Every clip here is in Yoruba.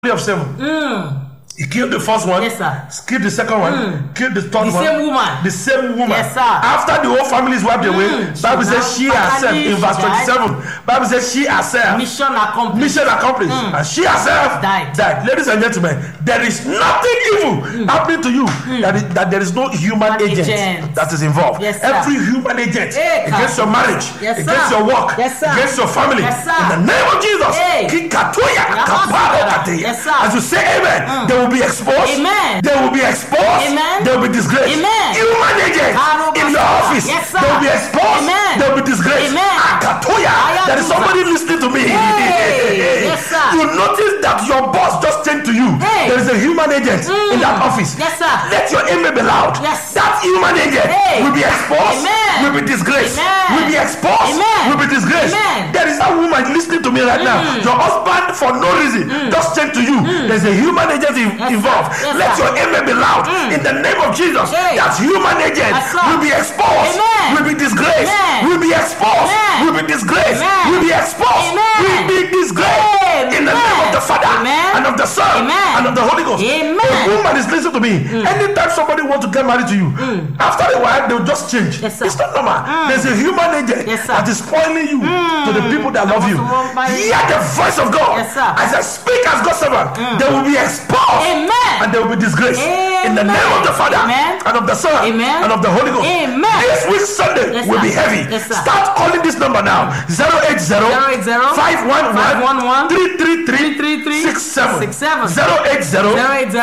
of seven. He killed the first one. Yes, sir. Killed the second one. Killed the third The one. same woman. The same woman. Yes, sir. After the whole family is wiped away, Mm. Bible She says now she herself finally in verse she died. twenty-seven. Bible says she herself mission accomplished. mission accomplished and she herself Died. ladies and gentlemen there is nothing evil happening to you that, is, that there is no human Human agent, agent. that is involved Yes, sir. every human agent Hey, against God. your marriage Yes, against sir. your work Yes, sir. against your family Yes, sir. in the name of jesus Hey. Kikatoya, Yes, kaparo sir. kateya. Yes, sir. as you say amen they will be exposed Amen. they will be exposed Amen. they will be disgraced Amen. human agent Karo in your basara. office Yes, sir. they will be exposed Amen. they will be disgraced Amen. Akatoya, Aya there is duza. somebody listening to me Hey. Yes, sir. you notice that your boss just changed to you Hey. there is a human agent in that office Yes, sir. let your amen be loud Yes. that human agent Hey. will be exposed Amen. will be disgraced Amen. will be exposed Amen. will be disgraced Amen. there is that woman listening to me right now your husband for no reason just changed to you there's a human agent in- Yes, sir. involved Yes, let sir. your amen be loud in the name of jesus Hey. that human agent Yes, sir. will be exposed Amen. will be disgraced Amen. will be exposed Amen. will be disgraced Amen. will be exposed Amen. will be disgraced in the name of the father Amen. and of the son Amen. and of the holy ghost Amen. a woman is listening to me anytime somebody want to get married to you after a while they will just change Yes, sir. it's not normal there's a human agent Yes, sir. that is spoiling you to the people that love want you to walk by- hear the voice of god Yes, sir. as i speak as god's servant they will be exposed Amen. and they will be disgraced in the Amen. name of the father Amen. and of the son Amen. and of the holy ghost Amen. this week sunday Yes, will sir. be heavy Yes, sir. start calling this number now 080 080 511 333 333 67 67 080 080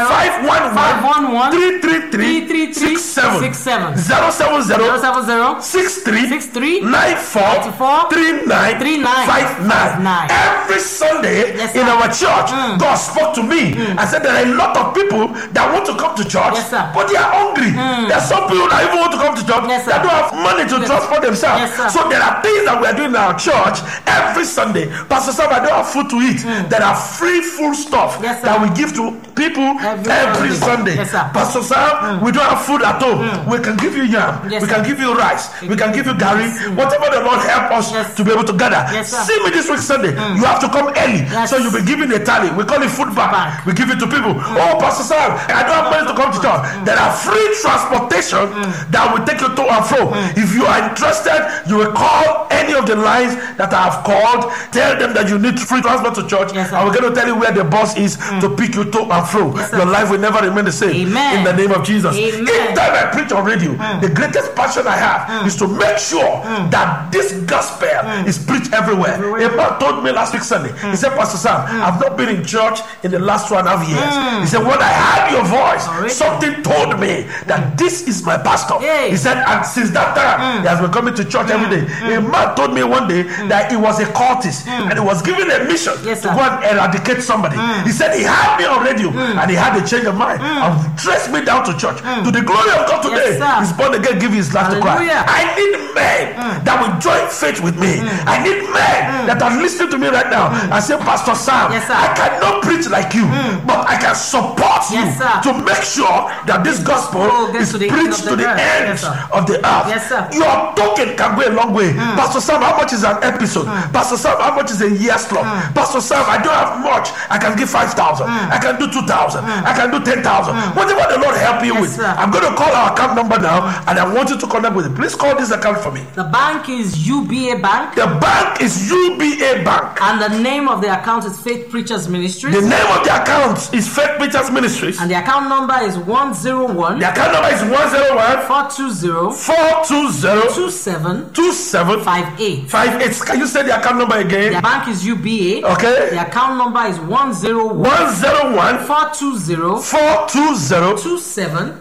511 333 67 67 070 070 63 63 94 94 39 39 59 every sunday Yes, in sir. our church god spoke to me and said there are a lot of people that want to come to church Yes, sir. but they are hungry there are some people that even want to come to church Yes, sir. that don't have money to transport themselves Yes, sir. so there are things that we are doing in our church every sunday pastor sam i don't have food to eat there are free food stuff Yes, sir. that we give to people Every every, Sunday. sunday, Yes, sir. pastor sam we don't have food at home we can give you yam Yes, we sir. can give you rice we can give you garri whatever the lord help us Yes. to be able to gather Yes, sir. see me this week sunday you have to come early Yes. so you'll be given a tally we call it food bank bank. we give it to people oh pastor sam i don't have money to come to church there are free transportation that will take you to and fro if you are interested you will call any of the lines that i have called tell them that you need free transport to church Yes, sir. and we're going to tell you where the bus is to pick you to and fro Yes, sir. your life will never remain the same Amen. in the name of jesus Amen. Each time i preach on radio the greatest passion i have is to make sure that this gospel is preached everywhere a man told me last week sunday he said pastor sam i've not been in church in the last two and a half years he said when i heard your voice Already. something told me that this is my pastor Hey. he said and since that time he has been coming to church every day a man told me one day that he was a cultist and he was given a mission Yes, to sir. go and eradicate somebody he said he had me on radio and he had a change of mind and traced me down to church to the glory of god today Yes, sir. he's born again give his life to christ Hallelujah. i need men that will join faith with me i need men that are listening to me right now and say pastor sam Yes, sir. i cannot preach like you but i can support you Yes, sir. to make sure that this gospel gospel gets is to the end preached of to the the earth. end Yes, sir. of the earth Yes, sir. your token can go a long way pastor sam how much is an episode pastor sam how much is a year slot pastor sam i don't have much i can give 5000 i can do 2000 i can do 10000 whatever the lord help you Yes, with sir. i'm going to call our account number now and i want you to connect with it please call this account for me The bank is UBA Bank, the bank is uba bank and the name of the account is Faith Preachers Ministries. the name of the account is faith Preachers ministries and the account number is 101 the account number is 101 420 420 2758. 2758 can you say the account number The again bank is UBA. okay The account number is 101 101 420 420 2758.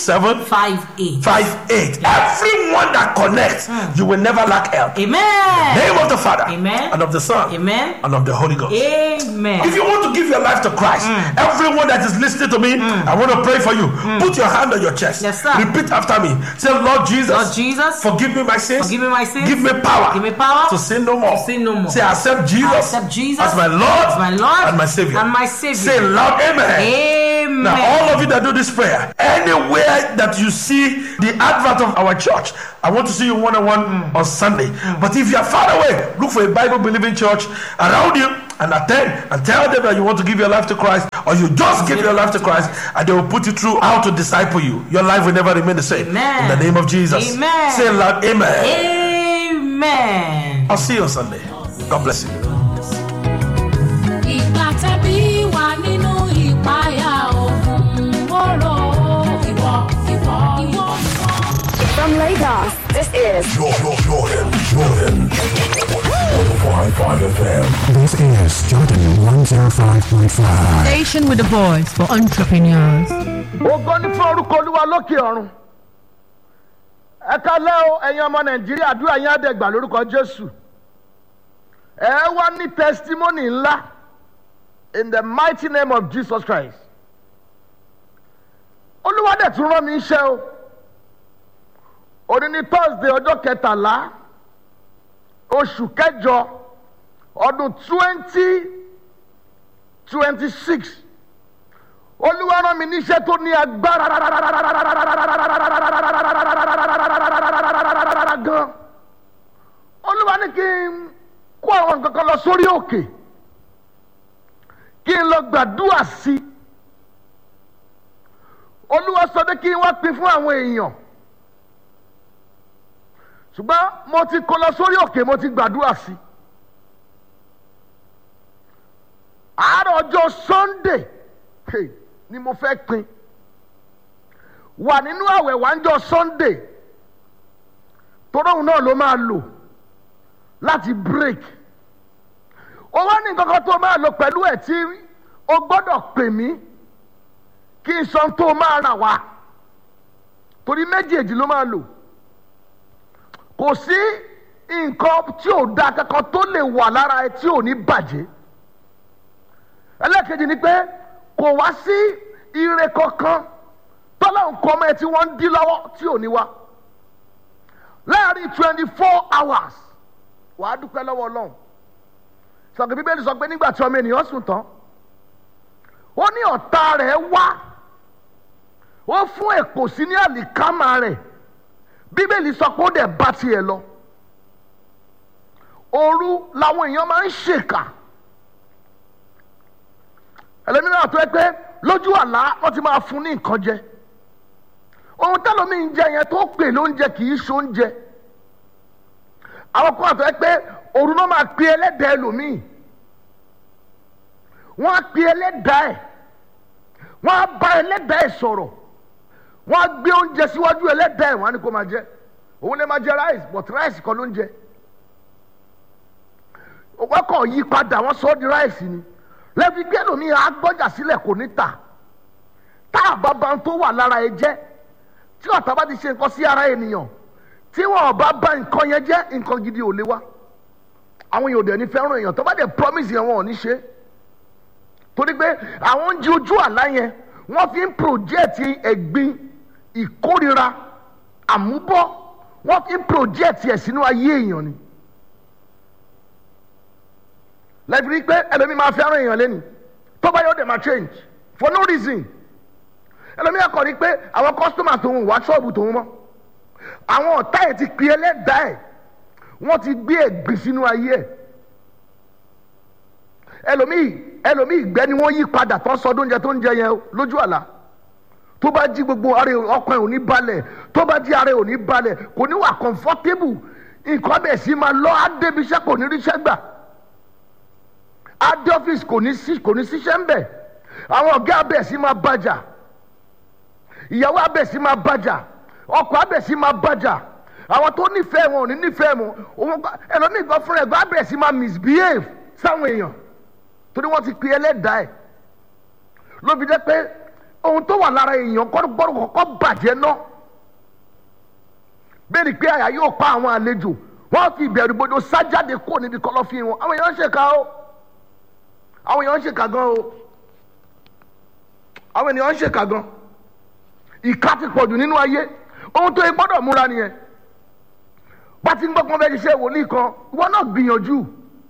2758 everyone that connects you will never lack help Amen. name of the father Amen. and of the son Amen. and of the holy ghost Amen. if you want to give your life to christ everyone that is listening to me i want to pray for you put your hand on your chest Yes, sir. repeat after me say lord jesus Lord Jesus, forgive me my sins forgive me my sins. give me power Give me power to sin no more to sin no more. say accept jesus I accept Jesus as my lord as my Lord and my savior and my Savior. say loud amen Amen. Amen. Now, all of you that do this prayer, anywhere that you see the advert of our church, I want to see you one on one on Sunday. But if you are far away, look for a Bible believing church around you and attend and tell them that you want to give your life to Christ or you just give your life to Christ and they will put you through how to disciple you. Your life will never remain the same. Amen. In the name of Jesus. Amen. Say loud, Amen. Amen. I'll see you on Sunday. God bless you. ìgbà tẹ́bí wà nínú ìpayà ogun mọ́rọ̀ ìwọ ìwọ ìwọ ìwọ. From Lagos, this is Jordan, Jordan, Jordan. 105.5 FM. This is Jordan 105.5. Station with the voice for entrepreneurs. ògo ní fún orúkọ olúwa lókè ọ̀run ẹ kálẹ́ o ẹ̀yin ọmọ nàìjíríà àdúrà yín àdẹ́gbà lórúkọ jésù ẹ wá ní testimony ńlá in the mighty name of jesus christ olúwa dẹ̀ tún rán mi iṣẹ́ o òní ní thursday ọjọ́ kẹtàlá oṣù kẹjọ ọdún twenty twenty six olúwa rán mi níṣẹ́ tó ní agbára gan olúwa ní kí n kó àwọn nǹkan kan lọ sórí òkè kí n lọ gbàdúrà sí i olúwa sọ pé kí n wá pín fún àwọn èèyàn ṣùgbọ́n mo ti kó lọ sórí òkè mo ti gbàdúrà sí i àárọ̀ ọjọ́ sunday hey, ni mo fẹ́ pin wà nínú àwẹ̀ wà ń jọ sunday toróhùn náà ló máa lò láti break ó wá ní nǹkan kan tó máa lò pẹ̀lú ẹ̀ tí o gbọ́dọ̀ pè mí kí n sọ tó máa rà wá torí méjèèjì ló máa lò kò sí nǹkan tí ò da kankan tó lè wà lára ẹ tí ò ní bàjẹ́ ẹlẹ́kejì ni pé kò wá sí ire kankan tọ́lá nǹkan ọmọ ẹ tí wọ́n ń dí lọ́wọ́ tí ò ní wá láàrin twenty four hours wàá dúpẹ́ lọ́wọ́ ọlọ́run sọ̀kè bíbélì sọ pé nígbà tí ọmọ ènìyàn sùn tán ó ní ọ̀tá rẹ̀ wá ó fún èpò sí ní àlìkámà rẹ̀ bíbélì sọ pé ó dẹ̀ bá tiẹ̀ lọ òru làwọn èèyàn máa ń ṣèkà ẹlẹ́mìíràn tó ẹ pé lójú àlá wọ́n ti máa fún ní nǹkan jẹ ohun tẹ́lómi ń jẹ yẹn tó pè lóúnjẹ kì í ṣe oúnjẹ àwọn kan àtọ́ ẹ pé òru náà máa pe ẹlẹ́dàá ẹlòmíì wọ́n á pe ẹlẹ́dàá ẹ̀ wọ́n á bá ẹlẹ́dàá ẹ̀ sọ̀rọ̀ wọ́n á gbé oúnjẹ síwájú ẹlẹ́dàá ẹ̀ wọ́n á ní kó máa jẹ òun lè máa jẹ rice but rice kọ́ ló ń jẹ wọ́n kàn yí padà wọ́n sọ ọ́ di rice ni lẹ́bi gbé ẹlòmíì agbọ́jà sílẹ̀ kò ní tà tá àbábá tó wà lára ẹ jẹ́ tí ọ̀tá bá ti ṣe nǹkan sí ara ènìyàn tí wọn ò bá bá nǹkan yẹn jẹ́ nǹkan gidi ò lè wá àwọn èèyàn ò dẹ̀ ní fẹ́ràn èèyàn tó bá dẹ̀ promise yẹn wọn ò ní ṣe torí pé àwọn oúnjẹ ojú àlá yẹn wọ́n fi ń project ẹ̀gbin ìkórira àmúbọ́ wọ́n fi ń project ẹ̀ sínú ayé èèyàn ni lẹ́bi rí pé ẹlòmíì máa fẹ́ràn èèyàn lẹ́nu tó bá yóò dẹ̀ máa change for no reason ẹlòmíì akọ̀ rí pé àwọn customer tòun wá ṣọ́ọ̀bù tòun mọ́ àwọn ọ̀tá ẹ̀ ti pè ẹlẹ́dàá ẹ̀ wọ́n ti gbé ẹ̀gbìn sínú ayé ẹ̀ ẹlòmíì ẹlòmíì ìgbẹ́ ni wọ́n yí padà tó ń sọ oúnjẹ tó ń jẹ yẹn lójú àlá tó bá jí gbogbo ara ọkàn ẹ̀ ò ní balẹ̀ tó bá jí ara ẹ̀ ò ní balẹ̀ kò ní wà comfortable nǹkan bẹ̀ sí máa lọ á débi iṣẹ́ kò ní ríṣẹ́ gbà adé ọ́fíìsì kò ní sí kò ní síṣẹ́ ń bẹ̀ àwọn ọ̀gá abẹ̀ sí máa bàjà ìyàwó abẹ̀ sí máa bàjà ọkọ̀ abẹ̀ sí máa bàjà àwọn tó nífẹ̀ẹ́ wọn ò ní nífẹ̀ẹ́ wọn òun ẹlòmíì gan fúnra ẹ̀gbọ́n abẹ̀ sí máa misbehave sáwọn èèyàn torí wọ́n ti pe ẹlẹ́dàá ẹ̀ ló fi jẹ́ pé ohun tó wà lára èèyàn gbọ́dọ̀ kọ́kọ́ bàjẹ́ náà bẹ́ẹ̀ ni pé àyà yóò pa àwọn àlejò wọ́n fi ìbẹ̀rù bodò sájáde kó níbi kọ̀lọ̀fín wọn àwọn èèyàn ń ṣèkà o àwọn èèyàn ń ṣèkà gan o àwọn ènìyàn ń ṣèkà gan ìka ti pọ̀jù nínú ayé ohun tó yẹ gbọ́dọ̀ múra nìyẹn bá ti ń gbọ́ pọ́n fẹ́ ṣiṣẹ́ wòlíì kan ìwọ náà gbìyànjú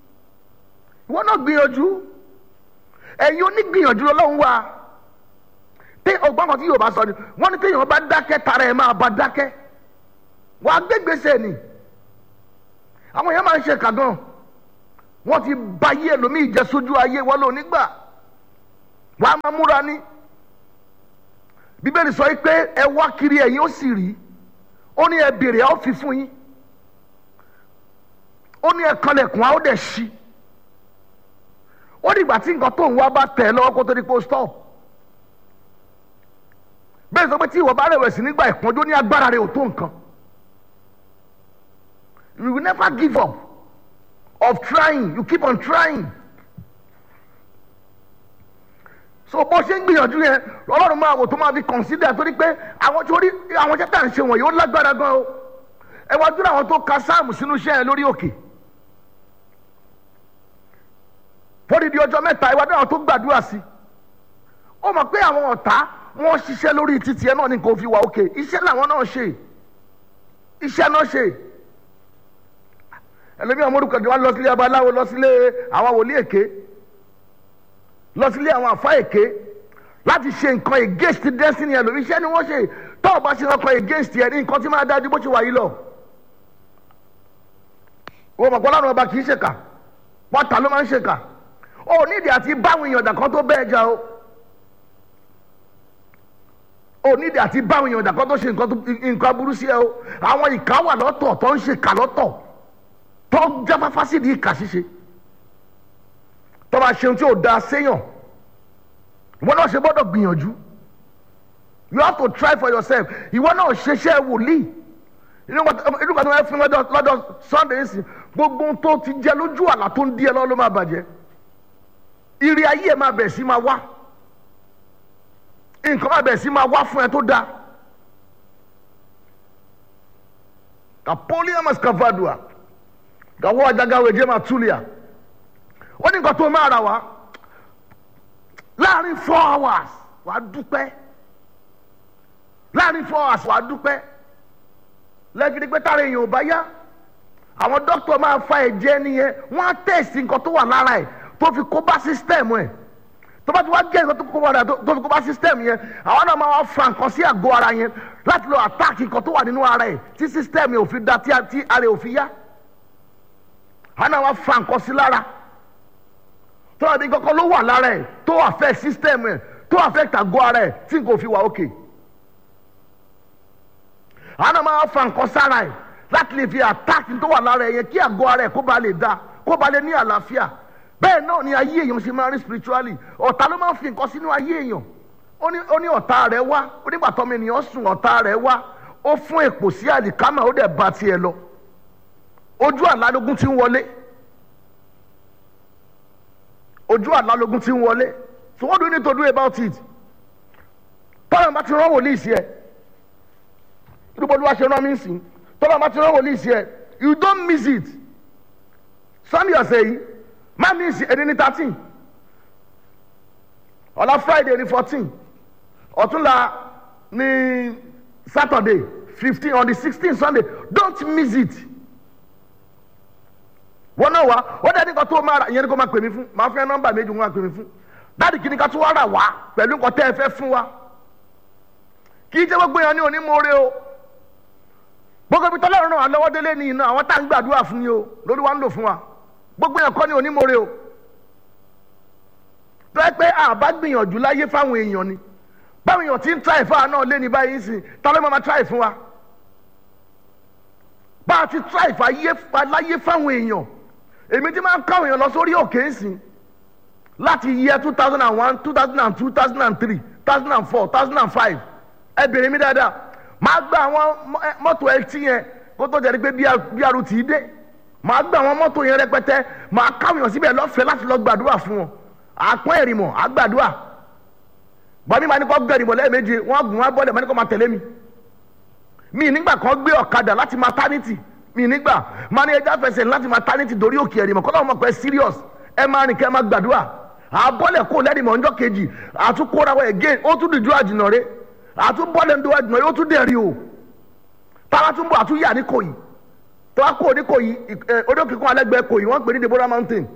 ìwọ náà gbìyànjú ẹ̀yin onígbìyànjú lọ́lọ́run wá tí ọgbọ́n kan tí yóò bá sọ ni wọ́n ní téèyàn bá dákẹ́ tara ẹ̀ máa bá dákẹ́ wàá gbégbèsè ni àwọn èèyàn máa ń ṣe kàgán wọ́n ti ba ayé ẹlòmíì jẹ́ sójú ayé wọn lò nígbà wàá máa múra ní bíbélì sọ pé ẹ wá kiri ẹ̀yin ó sì rí ó ní ẹ béèrè á ó fi fún yín ó ní ẹ kanlẹ̀kùn á ó dẹ̀ ṣí ó dìgbà tí nǹkan tó ń wá bá tẹ̀ ẹ́ lọ́wọ́ kó tó di pé ó stop bẹ́ẹ̀ sọ pé tí ìwọ bá rẹ̀wẹ̀sì nígbà ìpọ́njú ní agbára rẹ̀ ò tó nǹkan you will never give up of trying you keep on trying so bó ṣe ń gbìyànjú yẹn ọlọ́run máa wò tó máa fi consider torí pé àwọn tó rí àwọn iṣẹ́ tá à ń ṣe wọ̀nyí ó lágbára gan o ẹ wá dúró àwọn tó ka sáàmù sínú iṣẹ́ yẹn lórí òkè fódìdí ọjọ́ mẹ́ta ẹ wá dúró àwọn tó gbàdúrà sí ó mọ̀ pé àwọn ọ̀tá wọ́n ṣiṣẹ́ lórí títì ẹ náà ní kò fi wà òkè iṣẹ́ làwọn náà ṣe iṣẹ́ náà ṣe ẹlòmíràn mórúkọ jù wá lọ sílé abaláwo lọ sílé àwọn wòlíì èké lọ sílé àwọn àfa èké láti ṣe nǹkan against destiny ẹlòmíràn iṣẹ́ ni wọ́n ṣe tó o bá ṣe nǹkan against ẹ ní nǹkan tí máa dájú bó ṣe wà yìí lọ. wọ́n mọ̀ pé ọlọ́run ọba kì í ṣèkà pọ́tà ló máa ń ṣèkà ó nídìí àti báwọn èèyàn dà kan tó bẹ́ẹ̀ jà o ó nídìí àti báwọn èèyàn dà kan tó ṣe nǹkan aburú sí ẹ o àwọn ìka wà lọ́tọ̀ tó ń ṣèkà lọ́tọ̀ tó ń jáfáfá sí di ìkà ṣíṣe tó bá ṣeun tí ò da séyàn ìwọ náà ṣe gbọ́dọ̀ gbìyànjú you have to try for yourself ìwọ náà ṣeṣẹ́ wòlíì inú kan tó máa fún lọ́dọ̀ sunday yìí sí gbogbo ohun tó ti jẹ lójú àlá tó ń di ẹ lọ́wọ́ ló máa bàjẹ́ ìrì ayé ẹ máa bẹ̀ sí máa wá nǹkan máa bẹ̀ sí máa wá fún ẹ tó dáa kapolia mascavadua gawo ajagawe jema tulia ó ní nǹkan tó máa rà wá láàrin four hours wàá dúpẹ́ láàrin four hours wàá dúpẹ́ lẹ́gidi pé tára èèyàn ò bá yá àwọn dókítà máa fa ẹ̀jẹ̀ nìyẹn wọ́n á tẹ̀sí nǹkan tó wà lára ẹ̀ tó fi kó bá sísítẹ́ẹ̀mù ẹ̀ tó bá ti wá gé nǹkan tó kó bá rẹ̀ tó fi kó bá sísítẹ́ẹ̀mù yẹn àwọn náà máa wá fa nǹkan sí àgọ́ ara yẹn láti lọ àtáàkì nǹkan tó wà nínú ara ẹ̀ tí sísítẹ́ẹ̀mù yẹn ò fi da tí ara ẹ̀ ò fi yá àwọn náà wá fa nǹkan sí lára tó wà ní kọ́kọ́ ló wà lára ẹ̀ tó affect sísítẹ́ẹ̀mù ẹ̀ tó affect àgọ́ ara ẹ̀ tí nǹkan ò fi wà ókè àwọn náà máa fa nǹkan sára ẹ̀ láti lè fi àtáàkì tó wà lára ẹ̀ yẹn kí àgọ́ ara ẹ̀ kó ba lè da kó ba lè ní àlàáfíà bẹ́ẹ̀ náà ni ayé èèyàn ṣe máa rí spiritually ọ̀tá ló máa ń fi nǹkan sínú ayé èèyàn ó ní ọ̀tá rẹ̀ wá ó nígbà tọ́mọ ènìyàn sùn ọ̀tá rẹ̀ wá ó fún èpò sí àlìkámà ó dẹ̀ ba tiẹ̀ lọ ojú àlálógún ti ń wọlé ojú àlálógún ti ń wọlé so what do you need to do about it tọ́lá bá ti rán wòlíì sí ẹ irúgbó olúwa ṣe rán mí sí tọ́lá bá ti rán wòlíì sí ẹ you don't miss it sunday ọ̀sẹ̀ yìí má miss ẹni ní thirteen ọ̀la friday ní fourteen ọ̀túnla ní saturday fifteen on the sixteen sunday don't miss it wọn náà wá ó dẹ́ nìkan tó máa rà ìyẹn ni kò máa pè mí fún máa fẹ́ nọ́mbà méjì wọn máa pè mí fún dáàdì kí ni ká tó wá rà wá pẹ̀lú nǹkan tẹ́ ẹ fẹ́ fún wa kì í jẹ́ gbogbo èèyàn ní onímọ̀ọ́rẹ́ o gbogbo ibi tọ́lá ìrànlọ́wọ́ lọ́wọ́ délé ní iná àwọn tá à ń gbàdúrà fún ni o lórí wa ń lò fún wa gbogbo èèyàn kọ́ ní onímọ̀ọ́rẹ́ o tó ẹ pé àbá gbìyànjú láyé fáwọn èèyàn ni báwọn èèyàn ti ń tíráì fún wa náà lé ní báyìí sìn ta ló máa tíráì fún wa bá a ti tíráì fún láyé fáwọn èèyàn èmi ti máa ń káwọn èèyàn lọ sórí òkè ńsìn láti yẹ two thousand and one two thousand and two two thousand and three two thousand and four two thousand and five ẹ bèrè mi dáadáa máa gba àwọn mọ́tò ẹtí yẹn kó tó jẹ́ pé bí arú tì í dé máa gba àwọn mọ́tò yẹn rẹpẹtẹ máa káwọn èèyàn síbẹ̀ lọ́fẹ̀ẹ́ láti lọ gbàdúrà fún wọn àpọ́n ẹ̀rìmọ̀ àgbàdúrà bọ́mí máa ní kó gbẹ ìrìmọ̀ lẹ́ẹ̀mejì wọ́n gùn wọ́n bọ́lẹ̀ máa ní kó máa tẹ̀lé mi mi nígbà kan gbé ọ̀kadà láti maternity mi nígbà máa ní ẹja fẹsẹ̀ láti maternity dorí òkè ẹ̀rìmọ̀ kọ́ lọ́wọ́ mọ̀ pé serious ẹ máa rìn kẹ́ ẹ máa gbàdúrà àbọ̀lẹ̀ kó lẹ́rìmọ̀ ọjọ́ kejì àtúkóra wọ again ó tún dìjú àjìnà rẹ̀ àtúbọ̀lẹ̀ ń do àjìnà rẹ̀ ó tún dẹ̀rí o táwa tún bọ̀ àtúnyà ní kòyí tó wá kó ní kòyí odókè kan alẹ́gbẹ̀ẹ́ kòyí wọ́n pè ní Deborah mountain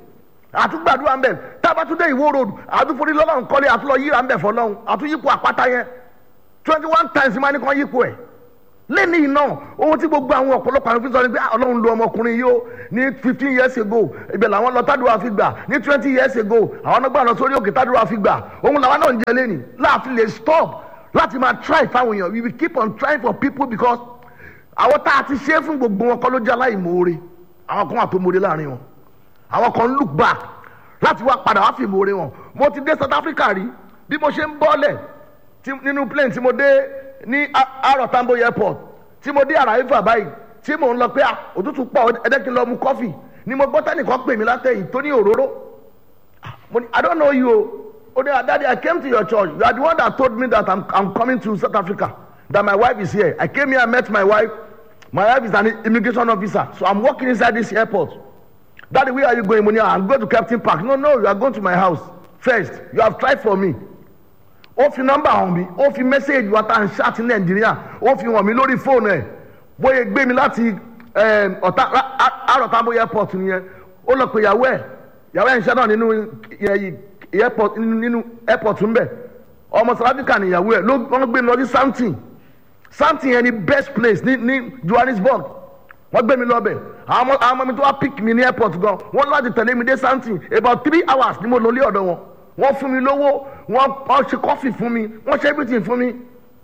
àtúgbàdúrà ń bẹ̀ tábàtúndé ìwó road àtúforí lọ́lọ́run kọ́lé àtúlọ yíra ń bẹ̀ fọlọ́run àtúyípo àpáta yẹn twenty one times máa ní kàn yípo ẹ̀ lẹ́ni iná ohun tí gbogbo àwọn ọ̀pọ̀lọpọ̀ àwọn fi sọ ni pé "Ah, ọlọ́run lo ọmọkùnrin yìí ó ní fifteen years ago ibẹ̀ làwọn lọ tádùá fi gbà ní twenty years ago àwọn ọlọ́gbà lọ sórí òkè tádùá fi gbà ohun làwọn náà ń jẹ lẹ́ni láàfin lè stop láti máa try fáwọn èèyàn we will keep on trying for people because àwọn tá a ti ṣe é fún gbogbo wọn kọ́ ló jẹ́ aláìmoore àwọn kan wà tó moore láàrin wọn àwọn kan look back láti wá padà wá fi ìmoore wọn mo ti dé South Africa rí bí mo ṣe ń bọ́lẹ̀ tí- nínú plane tí mo dé ní A- Aro Tambo airport tí mo dé Arriva báyìí tí mò ń lọ pé ah, òtútù pọ̀ ẹ̀dẹ́ kí n lọ mu kọ́fì ni mo gbọ́ tẹ́nìkan pè mí látẹ̀yìn tó ní òróró mo ní I don't know you o o ní daddy I came to your church you are the one that told me that I'm, I'm coming to South Africa that my wife is here I came here I met my wife my wife is an immigration officer so I'm working inside this airport daddy where are you going mo ní I'm going to Captain Park no no you are going to my house first you have tried for me ó fi nọ́mbà hàn mí ó fi mẹ́sẹ̀gì wa tá à ń ṣáàtì nàìjíríà ó fi hàn mí lórí fóònù ẹ̀ bóyá gbé mi láti em, ọ̀tá àròtàbó airport nìyẹn ó lọ pé ìyàwó ẹ̀ ìyàwó ẹ̀ ń ṣẹ́ náà nínú ẹ̀, airport nínú airport ń bẹ̀ ọmọ south africa ni ìyàwó ẹ̀ ló wọ́n gbé mi lọ sí something something yẹn ni best place ní ní johannesburg wọ́n gbé mi lọ bẹ̀ àwọn ọmọ- àwọn ọmọ mi tó wá pick mi ní airport gan wọ́n láti tẹ̀lé mi dé something about three hours ni mo lò lé ọ̀dọ̀ wọn wọ́n fún mi lówó wọ́n wọ́n ṣe coffee fún mi wọ́n ṣe everything fún mi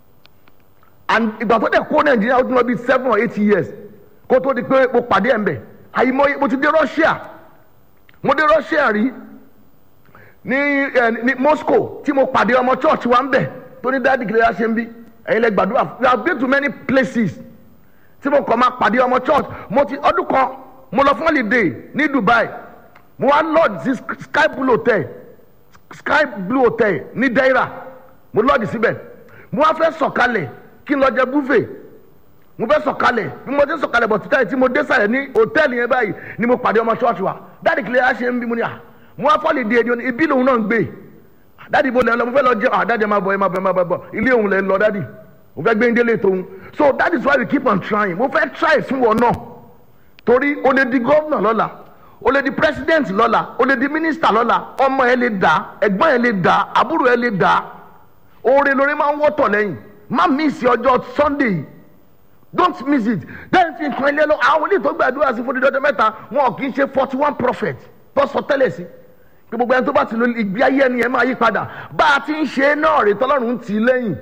and ìgbà tó dẹ̀ kó nàìjíríà ó ti lọ bí seven or eight years kó tó di pé mo pàdé ẹ̀ ń bẹ̀ àyìnbó mo ti dé russia mo dé russia rí ní ẹ ní moscow tí mo pàdé ọmọ church wa ń bẹ̀ tó ní dáàdì kìlẹ̀ yà ṣe ń bí ẹ̀yin lẹ gbàdúrà we have been to many places tí mo kàn máa pàdé ọmọ church mo ti ọdún kan mo lọ fún holiday ní dubai mo wá lodge sí sky blue hotel sky blue hotel ní deira mo lodge síbẹ̀ mo wá fẹ́ sọ̀kalẹ̀ kí n lọ jẹ buffet mo fẹ́ sọ̀kalẹ̀ bí mo ti sọ̀kalẹ̀ bọ̀ títà yìí tí mo dé sàlẹ̀ ní hòtẹ́ẹ̀lì yẹn báyìí ni mo pàdé ọmọ church wa dáàdì kìlẹ̀ yà ṣe ń bí mo ní à mo wá fọ́ọ̀lì di èdè ibi lòun náà ń gbé dáàdì bo lẹ́ ń lọ mo fẹ́ lọ jẹ́ à dáàdì ẹ máa bọ̀ ẹ máa bọ̀ ẹ máa bọ̀ ilé òun lẹ́ ń lọ dáàdì mo fẹ́ gbé ń délé tóun so that is why we keep on trying mo fẹ́ try fún wọn náà torí o lè di gómìnà lọ́la o lè di president lọ́la o lè di minister lọ́la ọmọ ẹ lè dà ẹ̀gbọ́n ẹ lè dà àbúrò ẹ lè dà oore lórí máa ń wọ́tọ̀ lẹ́yìn má miss ọjọ́ sunday yìí don't miss it then fi nǹkan ilé lọ àwọn olè tó gbàdúrà sí fún dídọ́jọ́ mẹ́ta wọn kì í ṣe forty one prophet tó sọ tẹ́lẹ̀ sí pé gbogbo ẹni tó bá ti lo ìgbé ayé ẹni ẹ máa yí padà bá a ti ń ṣe é náà rè tọ́lọ́run ń tì í lẹ́yìn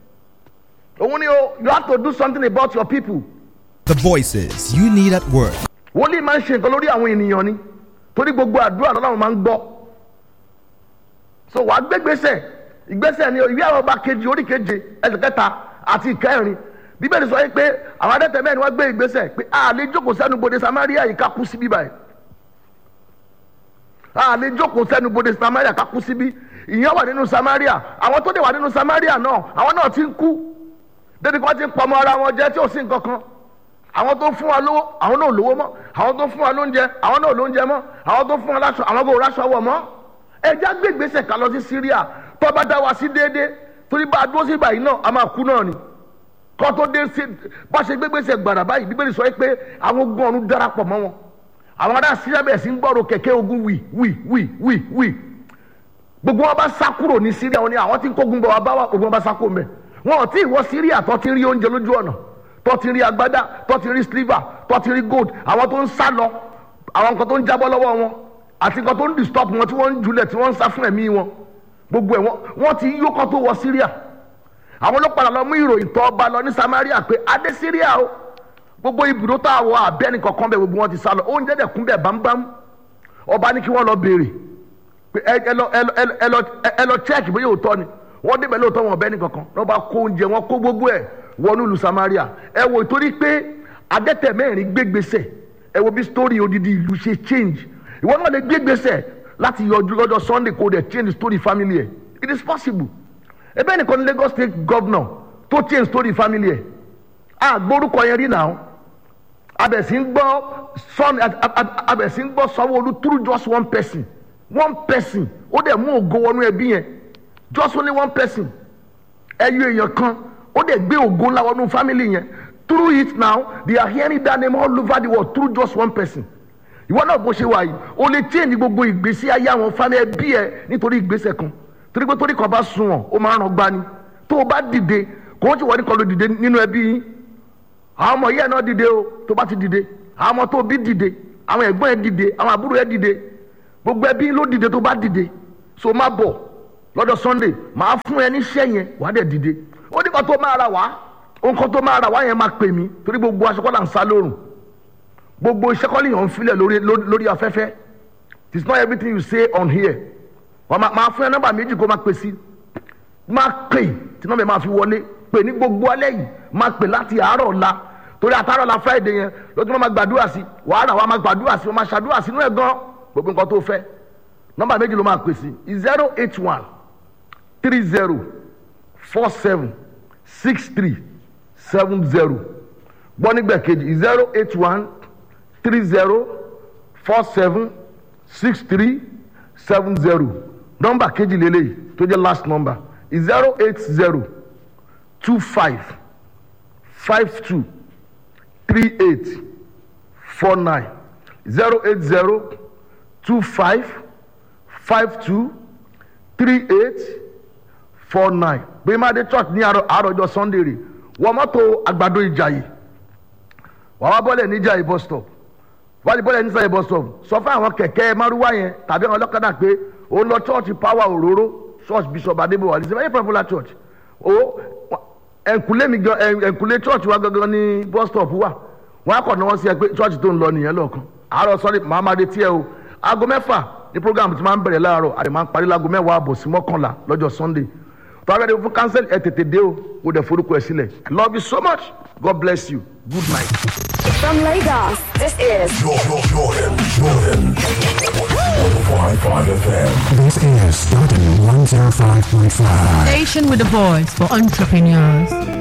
òun ni o you have to do something about your people The voices you need at work. wòlíì máa ń ṣe nǹkan lórí àwọn ènìyàn ni torí gbogbo àdúrà lọ́lọ́run máa ń gbọ́ so wàá gbégbèsè ìgbésẹ̀ ni ìwé àwọn ọba kejì orí keje ẹsẹ̀ kẹta àti ìkẹrin bíbélì sọ pé àwọn adẹ́tẹ̀ mẹ́rin wọ́n gbé ìgbésẹ̀ pé a lè jókòó sẹ́nu bodè samaria yìí ká kú síbí báyìí a lè jókòó sẹ́nu bodè samaria ká kú síbí ìyẹn wà nínú samaria àwọn tó dé wà nínú samaria náà àwọn náà ti ń kú débi kí wọ́n ti ń pọmọ ara wọn jẹ tí ò sí nǹkan kan àwọn tó fún wa lówó àwọn náà ò lówó mọ́ àwọn tó fún wa lóúnjẹ àwọn náà ò lóúnjẹ mọ́ àwọn tó fún wa láṣọ àwọn kò ráṣọ wọ̀ mọ́ ẹja gbé ìgbésẹ̀ ká lọ sí syria tó bá dá wa sí déédéé torí bá a dúró sí báyìí náà a máa kú náà ni kó tó dé sí bá ṣe gbé ìgbésẹ̀ gbàrà báyìí bíbélì sọ pé àwọn ogun ọ̀run darapọ̀ mọ́ wọn àwọn ará syria bẹ̀rẹ̀ sí ń gbọ́rọ̀ kẹ̀kẹ́ ogun wì wì wì wì wì gbogbo wọn bá sá kúrò ní syria wọn ni àwọn tí ń kógun bọ̀ wá bá wà gbogbo wọn bá sá kúrò mẹ́ wọn ò tí ì wọ syria tó ti rí oúnjẹ lójú ọ̀nà tó ti rí agbádá tó ti rí sliver tó ti rí gold àwọn tó ń sá lọ àwọn nǹkan tó ń jábọ́ lọ́wọ́ wọn àti nǹkan tó ń disturb wọn tí wọ́n ń julẹ̀ tí wọ́n ń sá fún ẹ̀mí wọn gbogbo ẹ̀ wọ́n wọ́n ti yó kọ́ tó wọ syria àwọn ló padà lọ mú ìròyìn tó ọba lọ ní samaria pé adé syria o gbogbo ibùdó tó àwọ abẹ́ni kankan bẹ̀ gbogbo wọn ti sá lọ oúnjẹ dẹ̀ kún bẹ̀ bámbám ọba ní kí wọ́n lọ béèrè pé ẹ ẹ lọ ẹ lọ ẹ lọ ẹ lọ check bóyá òótọ́ ni wọ́n débẹ̀ lóòótọ́ wọn ọbẹ̀ nìkankan wọ́n bá kó oúnjẹ wọn kó gbogbo ẹ̀ wọnú ìlú samaria ẹ wò torí pé adẹ́tẹ̀ mẹ́rin gbégbèsè ẹ wo bí story odidi ìlú ṣe change ìwọ náà lè gbégbèsè láti yọjú lọ́jọ́ sunday kó dẹ̀ change story family ẹ̀ it is possible ebe nìkan ní lagos state governor tó change story family ẹ̀ a gbórúkọ yẹn rí náà abẹ̀sí ń gbọ́ son abẹ̀sí ń gbọ́ sanwó-olu through just one person one person ó dẹ̀ mú ògo wọnú ẹbí yẹn just only one person ẹyọ èèyàn kan ó dẹ̀ gbé ògo ńlá wọnú family yẹn through it now they are hearing that name all over the world through just one person ìwọ náà bó ṣe wà yìí o lè change gbogbo ìgbésí ayé àwọn fámì ẹbí ẹ nítorí ìgbésẹ̀ kan torí pé torí kan bá sun wọn ó máa ń ràn gbani tó o bá dìde kò ó ti wọ́n ní kan ló dìde nínú ẹbí yín àwọn ọmọ yẹn náà dìde o tó bá ti dìde àwọn ọmọ tó bí dìde àwọn ẹ̀gbọ́n ẹ dìde àwọn àbúrò ẹ dìde gbogbo ẹbí ló dìde tó bá dìde so má bọ̀ lọ́dọ̀ sunday máa fún ẹ níṣẹ́ yẹn wàá dẹ̀ dìde ó ní kan tó máa ra wá nǹkan tó máa ra wá yẹn máa pè mí torí gbogbo aṣọ kọ́là ń sá lórùn gbogbo iṣẹ́ kọ́lì yàn ń filẹ̀ lórí lórí afẹ́fẹ́ it is not everything you say on here wọ́n máa máa fún ẹ nọ́mbà méjì kó máa pè sí máa pè tí nọ́mbà yẹn máa fi wọlé pè ní gbogbo alẹ́ yìí máa pè láti àárọ̀ ọ̀la torí àtàrọ̀ la friday yẹn lójú wọn máa gbàdúrà sí wàhálà wa máa gbàdúrà sí wọn máa ṣàdúrà sínú ẹ̀ gan gbogbo nǹkan tó fẹ́ nọ́mbà méjì ló máa pè sí zero eight one three zero four seven six three seven zero gbọ́ nígbà kejì zero eight one three zero four seven six three seven zero nọ́mbà kejì lélẹ́yìí tó jẹ́ last number zero eight zero two five five two three eight four nine zero eight zero two five five two three eight four nine gbẹ̀mádé church ní àròjọ sunday rè wọ́n mọ́tò àgbàdo ìjàyè wàá wá bọ́lẹ̀ ní ìjàyè bus stop wàá di bọ́lẹ̀ ní ìjàyè bus stop sọ fún àwọn kẹ̀kẹ́ márúwá yẹn tàbí àwọn ọlọ́kadà pé ó ń lọ church power òróró church bishop adébọ̀wá ní sẹ́fẹ̀ẹ́ popular church ó ẹ̀ǹkùlé mi gan ẹ̀ǹkùlé church wa gangan ní bus stop wà wọ́n á kọ̀ ní wọ́n sí ẹ pé church tó ń lọ nìyẹn lọ́ọ̀kan àárọ̀ sọ́rí màá máa retí ẹ o aago mẹ́fà ní program ti máa ń bẹ̀rẹ̀ láàárọ̀ àti máa ń parí láago mẹ́wàá àbọ̀ sí mọ́kànlá lọ́jọ́ sunday tọ́wọ́ ẹni fún cancel ẹ tètè dé o o dẹ̀ forúkọ ẹ sílẹ̀ i love you so much god bless you good night. From Lagos, this is Jordan, Jordan, Jordan. 105.5 FM. This is Jordan 105.5. Station with a voice for entrepreneurs.